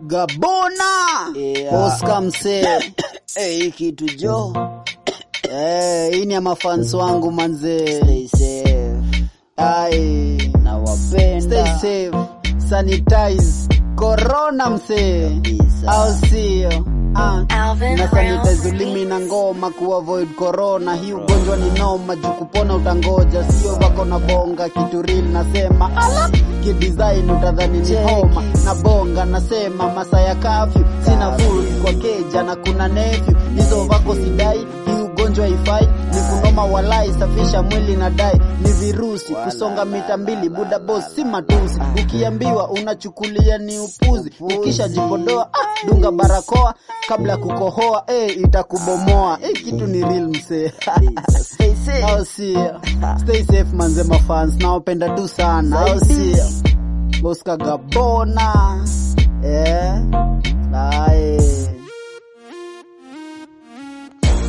Gabona Yeah. Oscar msee Eh, hii kitu jo eh, hii ni ya mafans wangu manzee. stay safe Ai, na wapenda stay safe, sanitize corona msee, Kabisa. au sio? Ah. Alvin na Brown sanitize ulimi na ngoma kuavoid corona. Hii ugonjwa ni noma, juu kupona utangoja, sio wako na bonga kitu real. Nasema ala kidesign utadhani ni homa na bonga. Nasema masaa ya kafyu sina full kwa keja na kuna nephew hizo vako sidai. Hii ugonjwa ifai ni kunoma, walai safisha mwili na dai ni virusi kusonga mita mbili, buda boss si matusi. Ukiambiwa unachukulia ni upuzi, ukisha jipodoa ah, dunga barakoa kabla ya kukohoa eh, itakubomoa eh, kitu ni real msee. stay safe Au sio? Stay safe manze, mafans nawapenda tu sana, au sio? Oscar Gabona